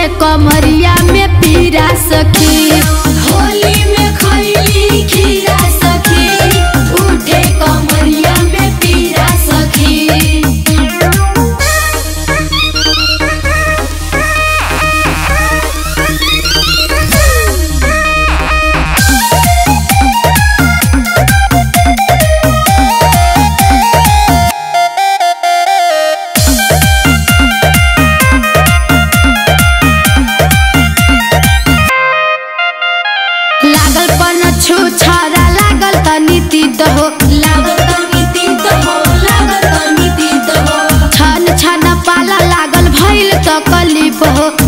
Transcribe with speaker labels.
Speaker 1: कमरिया में पीरा सखी
Speaker 2: होली में खैली खीरा सखी उठे कमरिया में पीरा सखी
Speaker 1: लागल पन छु छरा लागल तनी तीत हो
Speaker 2: लागल तनी तीत हो लागल तनी तीत हो
Speaker 1: छन छन पाला लागल भइल त कलिप हो